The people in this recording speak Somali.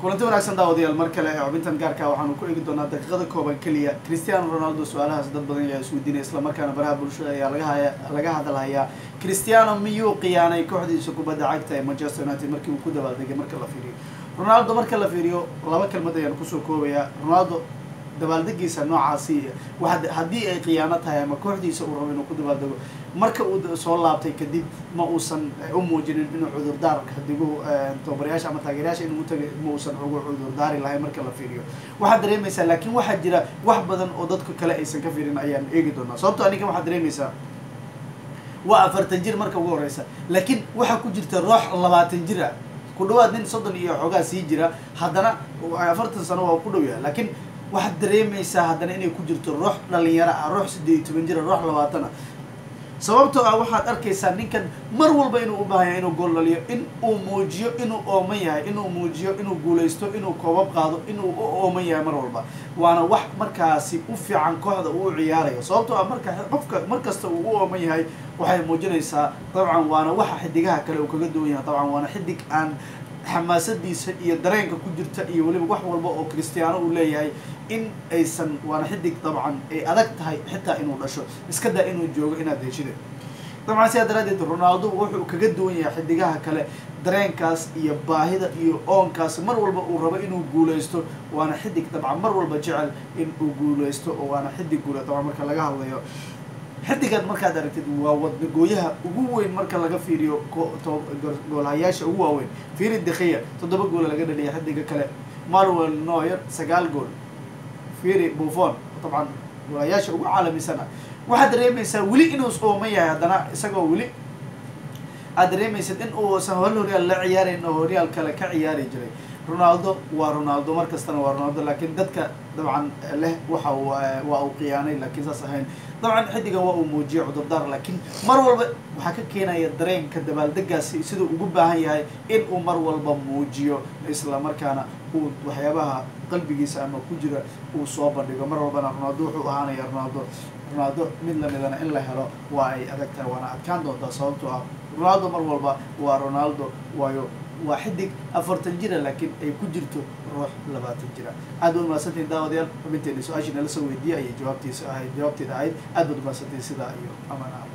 kulanti wanaagsan daawadayaal mar kale ee xubintan gaarka waxaanu ku eegi doonaa daqiiqada kooban keliya cristiano ronaldo su-aalahaas dad badan ayaa isweydiinaya islamarkaana baraha bulshada ayaa laga haya laga hadalhayaa cristiano miyuu khiyaanay kooxdiisa kubadda cagta ee manchester united markii uu ku dabaaldegay marka la fiiriyo ronaldo marka la fiiriyo laba kelmad ayaan kusoo koobayaa ronaldo dabaaldegiisa noocaasi waa haddii ay khiyaano tahay ama kooxdiisa uu rabo inuu ku dabaaldego marka uu soo laabtay kadib ma uusan u muujinin inuu cudurdaar hadigu tobabarayaasha ama taageerayaasha inuu utagay ma uusan ugu cudurdaari lahayn marka la fiiriyo waxaad dareemaysaa laakiin waxaa jira wax badan oo dadka kale aysan ka fiirin ayaan eegi doonaa sababto aninka waxaad dareemaysaa waa afartan jir marka ugu horeysa laakiin waxaa ku jirta roox labaatan jir ah ku dhawaad nin soddon iyo xoogaa sii jira haddana afartan sano waa ku dhow yahay laakiin waxaad dareemaysaa haddana inay ku jirto roox dhalinyaro ah roox siddeed iyo toban jira roox labaatan ah sababtoo ah waxaad arkaysaa ninkan mar walba inuu u baahan yahay inuu gool dhaliyo in uu muujiyo inuu ooman yahay inuu muujiyo inuu guulaysto inuu koobab qaado inuu u ooman yahay mar walba waana wax markaasi u fiican kooxda uu u ciyaarayo sababtoo ah marka qofka mar kasta uu u ooman yahay waxay muujinaysaa dabcan waana waxa xidigaha kale uu kaga duwan yahay dabcan waana xidig aan xamaasadiisa iyo dareenka ku jirta iyo weliba wax walba oo cristiano uu leeyahay in aysan waana xidig dabcan ay adag tahay xitaa inuu dhasho iska daa inuu joogo inaad heshida dabcan sidaa daraadeed ronaldo wuxuu kaga duwan yahay xidigaha kale dareenkaas iyo baahida iyo oonkaas mar walba uu rabo inuu guulaysto waana xidig dabcan mar walba jecel in uu guulaysto oo waana xidig guula dabcan marka laga hadlayo xidigaad markaad aragtid waa wadnagooyaha ugu weyn marka laga fiiriyo goolhayaasha ugu waaweyn fiiri dekhiya toddoba goola laga dhaliya xidiga kale manuel noyer sagaal gool fiiri buffon dabcan goolhayaasha ugu caalamisan ah waxaad dareemaysaa weli inuu ooman yahay haddana isagoo weli aad dareemaysid in uusan hol horyaal la ciyaarayn oo horyaal kale ka ciyaari jiray ronaldo waa ronaldo mar kastana waa ronaldo laakiin dadka dabcan leh waxa waa uu khiyaanay laakiin saas ahayn dabcan xidigan waa uu muujiyay cudurdaar laakiin mar walba waxaa ka keenaya dareenka dabaaldegaasi siduu ugu baahan yahay in uu mar walba muujiyo isla markaana uu waxyaabaha qalbigiisa ama ku jira uu soo bandhigo mar walbana ronaldo wuxuu ahaanaya ronaldo ronaldo mid lamidana in la helo waa ay adag tahay waana adkaan doontaa sababtoo ah ronaldo mar walba waa ronaldo waayo waa xidig afartan jira laakiin ay ku jirto ruux labaatan jira aad baad umahadsantihin daawadayaal xubinteena su-aashii nala soo weydiiyay ayay jawaabtiisa ahayd jawaabteeda ahayd aad baad umahadsantihin sidaa iyo amaan